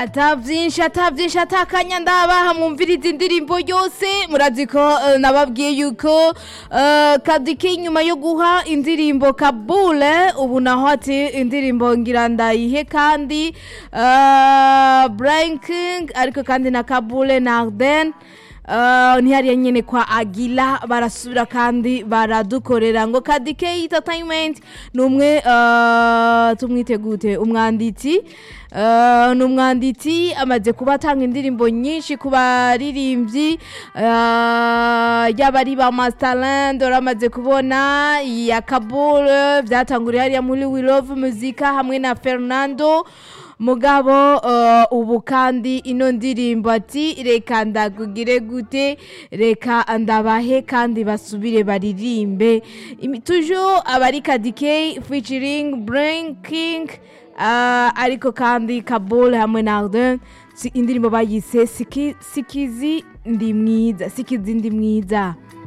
ata byinshi ata byinshi atakanya ndabaha mwumviriza indirimbo yose murazi ko eh, nababwiye yuko eh, kadike nyuma yo guha indirimbo kabule ubu naho ati indirimbo ngira ndayihe kandi eh, Brian King ariko kandi na kabule na Arden Uh, ntihariya nyene kwa agila barasubira kandi baradukorera ngo kadike entertainment ni umwe uh, tumwite gute umwanditsi uh, ni umwanditsi amaze kuba atanga indirimbo nyinshi ku baririmbyi uh, yaba ari ba masterland uramaze kubona ya kabul byatanguriye hariya muri we love muzika hamwe na fernando mugabo uh, ubu kandi ino ndirimbo ati reka ndakugire gute reka ndabahe kandi basubire baririmbe Imi- toujours abari kadike featuring brain king uh, ariko kandi kabul hamwe na arden si indirimbo bayise Siki- sikizi ndi mwiza sikizi ndi mwiza